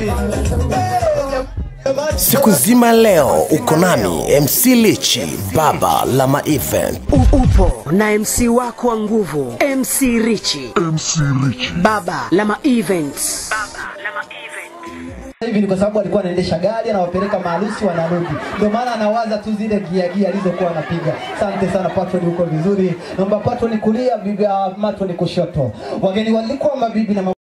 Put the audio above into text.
Siku nzima leo uko nami MC Lichi, baba la ma event. U- upo na MC wako wa nguvu MC Richi, baba la ma events. hivi ni kwa sababu alikuwa anaendesha gari anawapeleka maharusi wanarudi, ndio maana anawaza tu zile gia gia alizokuwa anapiga. Asante sana Patron, uko vizuri. Naomba Patron kulia, bibi uh, Matron kushoto. Wageni walikuwa mabibi na